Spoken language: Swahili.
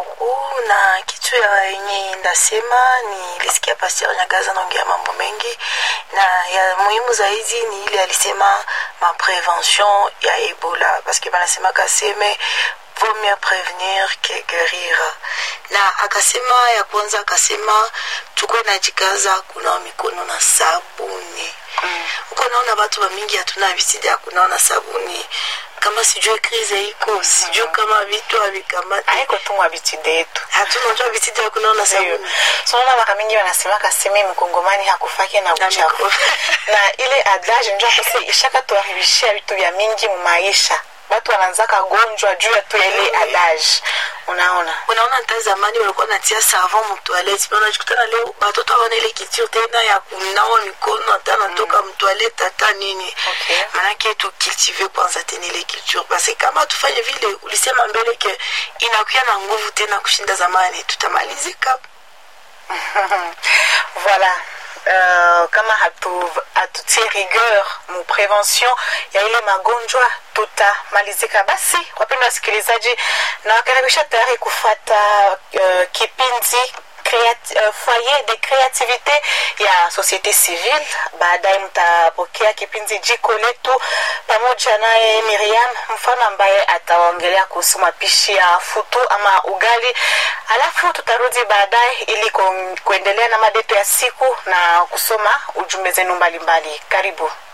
beaucoup na kitu ya yenye ndasema nilisikia Pasteur Nyagaza naongea mambo mengi, na ya muhimu zaidi ni ile alisema maprevention ya Ebola, parce que banasema kaseme vaut mieux prévenir que guérir. Na akasema ya kwanza, akasema tuko najikaza kunawa mikono na sabuni mm. uko naona watu wa mingi hatuna visidi ya kunawa na sabuni kama sijue krize iko sijue kama vitu havikamata haiko tu mwabitide yetu hatunajua visidi ya kunawa na sabuni sonaona maka mingi wanasemaka seme mkongomani hakufake na Na uchafu miko- na ile adage njo kose ishaka tuharibishia vitu vya mingi mumaisha batu wanaanzaka gonjwa juu ya tu ya ile adage unaona unaona hata zamani walikuwa natia savon mtoilette mais unajikutana leo batoto hawana ile culture tena ya kunawa mikono hata natoka mtoilette hata nini Okay. manake tukultive kwanza tena ile culture basi kama tufanye vile ulisema mbele ke inakuya na nguvu tena kushinda zamani tutamalizika voilà Uh, kama hatu hatutie rigueur mu prevention ya ile magonjwa tutamalizika basi wapendwa wasikilizaji nawakaribisha tayari kufata uh, kipindi Creat uh, foyer de creativite ya societe civile baadaye mtapokea kipindi jiko letu pamoja naye miriam mfano ambaye ataongelea kuhusu mapishi ya futu ama ugali alafu tutarudi baadaye ili ku- kuendelea na madeto ya siku na kusoma ujumbe zenu mbalimbali karibu